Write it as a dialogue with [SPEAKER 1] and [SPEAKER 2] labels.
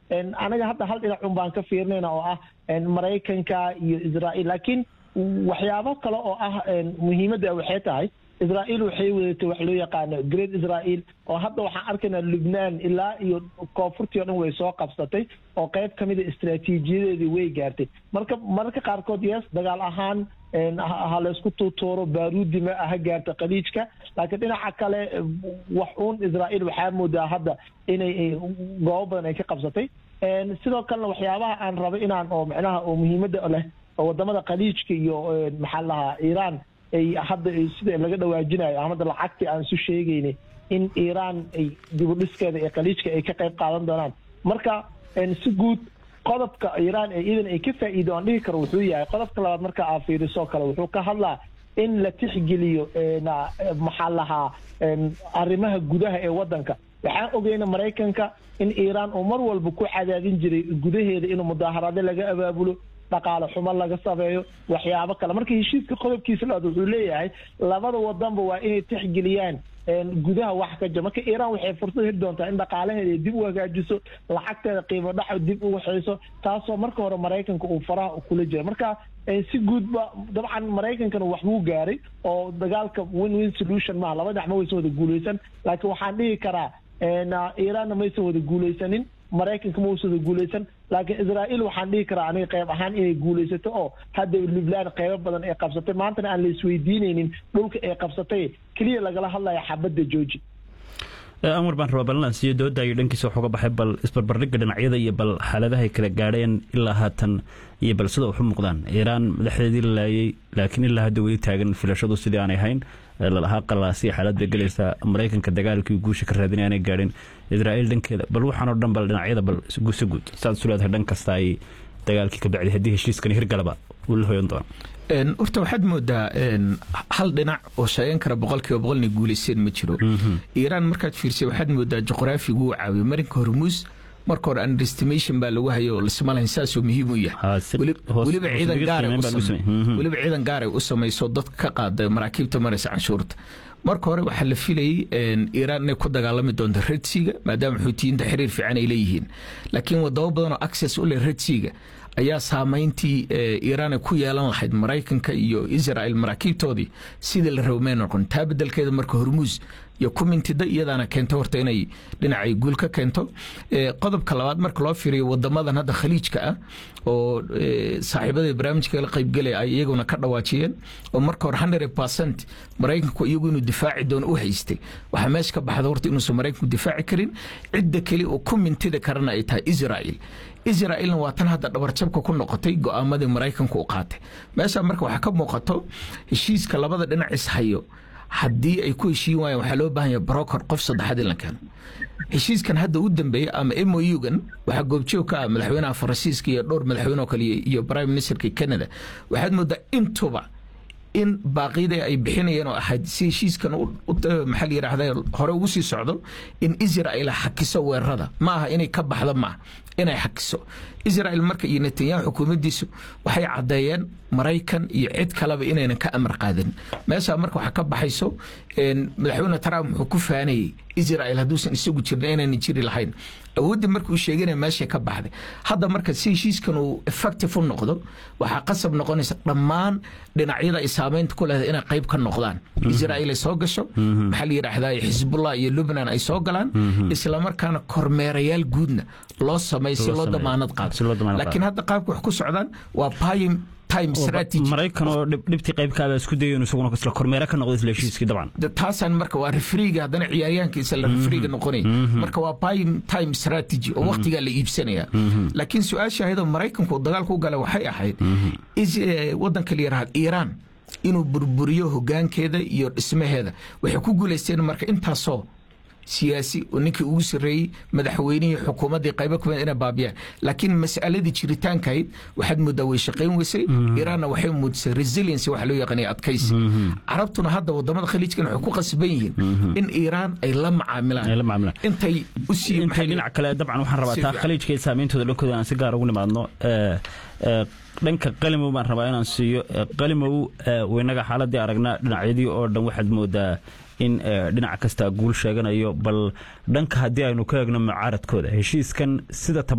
[SPEAKER 1] anaga hadda hal dhinac un baan ka fiirinayna oo ah maraykanka iyo israa'iil laakiin waxyaabo kale oo ah muhiimadda waxay tahay israa'iil waxay wadatay wax loo yaqaano great israa'iil oo hadda waxaan arkaynaa lubnaan ilaa iyo koonfurtii o dhan way soo qabsatay oo qayb ka mida istraatiijiyadeedii way gaartay marka mararka qaarkood yes dagaal ahaan ha laysku tuutuuro baaruudi ma ha gaarta khaliijka laakiin dhinaca kale wax uun israa'iil waxaa moodaa hadda inay goobo badan ay ka qabsatay sidoo kalena waxyaabaha aan rabay inaan oo micnaha oo muhiimadda leh oo wadamada khaliijka iyo maxaa lahaa iiraan ay hadda sida laga dhawaajinayo amada lacagtii aan isu sheegaynay in iiraan ay dibudhiskeeda ee khaliijka ay ka qayb qaadan doonaan marka si guud qodobka iiraan ee iidan ay ka faa'iido aan dhihi karo wuxuu yahay qodobka labaad marka aa fiiriso kale wuxuu ka hadlaa in la tixgeliyo maxaa lahaa arrimaha gudaha ee waddanka waxaan ogeyna maraykanka in iiraan uu mar walba ku cadaadin jiray gudaheeda inuu mudaaharaado laga abaabulo dhaqaale xumo laga sameeyo waxyaabo kale marka heshiiska qodobkiisa labaad wuxuu leeyahay labada wadanba waa inay tixgeliyaan gudaha wax ka jira marka iiraan waxay fursad heli doontaa in dhaqaalaheeda ay dib u hagaajiso lacagteeda qiimo dhaxo dib u waxayso taasoo marka hore maraykanka uu faraha kula jira marka si guudba dabcan maraykankana waxbuu gaaray oo dagaalka win win solution maaha laba dhinac ma waysan wada guuleysan laakiin waxaan dhihi karaa iiraanna maysan wada guuleysanin maraykanka ma uusan wada guuleysan laakiin israa'iil waxaan dhihi karaa aniga qayb ahaan inay guulaysato oo hadda lubnaan qaybo badan ay qabsatay maantana aan la isweydiinaynin dhulka ay qabsatay keliya lagala hadlaya xabadda jooji
[SPEAKER 2] anwar baan rabaa ballan siiyo dooda iyo dhankiisa wax uga baxay bal isbarbardhigga dhinacyada iyo bal xaaladahay kala gaadheen ilaa haatan iyo bal sida wax u muuqdaan iiraan madaxdeedii la laayay laakiin ilaa hadda weli taagan filashadu sidii aanay hayn lalahaa qalaasiya xaalad bay gelaysaa maraykanka dagaalkii guusha ka raadinay aanay gaadhin israa'iil dhankeeda bal waxaan oo dhan bal dhinacyada bal guusa guud saad isu leedahay dhan kasta ay dagaalkii ka bacday haddii heshiiskani hirgalaba uu la hoyan doono
[SPEAKER 3] horta waxaad moodaa hal dhinac oo sheegan kara boqolkiiba boqolna guulayseen ma jiro iiraan markaad fiirsay waxaad moodaa juqraafigu uu caawiyo marinka hormuus marka hore underestimation baa lagu hayo lasma lahayn saasoo muhiim u yahay weliba ciidan gaaray u samayso dadka ka qaada maraakiibta maraysa canshuurta marka hore waxaa la filayay iiraan inay ku dagaalami doonto redsiga maadaama xuutiyiinta xiriir fiican ay leeyihiin laakiin wadamo badan oo access u leh redsiga ayaa saamayntii iiraan ay ku yeelan lahayd maraykanka iyo israel maraakiibtoodii sidii la rabo may noqon taa bedelkeeda marka hormuus iyo kumintida iyadaana keento horta inay dhinacay guul ka keento qodobka labaad marka loo fiiriyo wadamadan hadda khaliijka ah oo saaxiibada barnaamijka la qaybgelaya ay iyaguna ka dhawaajiyeen oo marka hore hundred percent maraykanku iyagu inuu difaaci doono u haystay waxaa meesha ka baxda horta inuusan maraykanku difaaci karin cidda keli oo ku mintida karana ay tahay israel israelna waa tan hadda dhabarjabka ku noqotay go-aamadii maraykanku u qaatay meesha marka waxaa ka muuqato heshiiska labada dhinac ishayo haddii ay ku heshiin waayaan waxaa loo baahan yahay broker qof saddexaad in la keeno heshiiskan hadda u dambeeya ama mougan waxaa goobjoog ka ah madaxweynaha faransiiska iyo dhowr madaxweyne oo kale iyo prime ministerka canada waxaad moodaa intuba in baaqyada ay bixinayeen oo ahayd si heshiiskan maxaa la yidhaahda hore ugu sii socdo in israel xakiso weerarada ma aha inay ka baxdo maaha inay xakiso israel marka iyo netanyahu xukuumaddiisu waxay caddeeyeen maraykan iyo cid kaleba inaynan ka amar qaadin meeshaa marka waxaa ka baxayso madaxweyne trump wuxuu ku faanayey israel hadduusan isagu jirna inaynan jiri lahayn awooddii marka uu sheeganaya meeshay ka baxday hadda marka si heshiiskan uu effective u noqdo waxaa qasab noqonaysa dhammaan dhinacyada ay saameynta ku leedahay inay qayb ka noqdaan israel ay soo gasho maxaa la yidhaahdaa xisbullah iyo lubnan ay soo galaan islamarkaana kormeerayaal guudna loo sameeyo si loo damaanad qaado laakiin hadda qaabka wax ku socdaan waa payim
[SPEAKER 2] maraykan oo dhibtii qaybkaaba isku dayo inuu isaguna isla kormeere ka noqdo isla heshiiskii dabcan
[SPEAKER 3] taasaan marka waa refriga haddana ciyaaryahankiisa la refriga noqonaya marka waa prime time strategy oo waqtigaa la iibsanaya laakiin su-aasha ahayd oo maraykanku uu dagaalka u galay waxay ahayd waddanka la yidhahda iiraan inuu burburiyo hogaankeeda iyo dhismaheeda waxay ku guulaysteen marka intaasoo siyaasi oo ninkii ugu sarreeyey madaxweynihii xukuumaddii qaybo kamid inay baabiyaan laakiin mas'aladii jiritaankahayd waxaad moodaa way shaqayn weysay iiraanna waxay muujisay resiliency waxa loo yaqaanaya adkaysi carabtuna hadda wadamada khaliijkan waxay ku qasban yihiin in iiraan ay la macaamilaan intay usii
[SPEAKER 2] intay dhinac kale dabcan waxaan rabaa taa khaliijka iyo saameyntooda dhankooda aan si gaar ugu nimaadno dhanka qalimow baan rabaa inaan siiyo qalimow weynaga xaaladii aragnaa dhinacyadii oo dhan waxaad moodaa in dhinac kasta guul sheeganayo bal dhanka haddii aynu ka eegno mucaaradkooda heshiiskan sida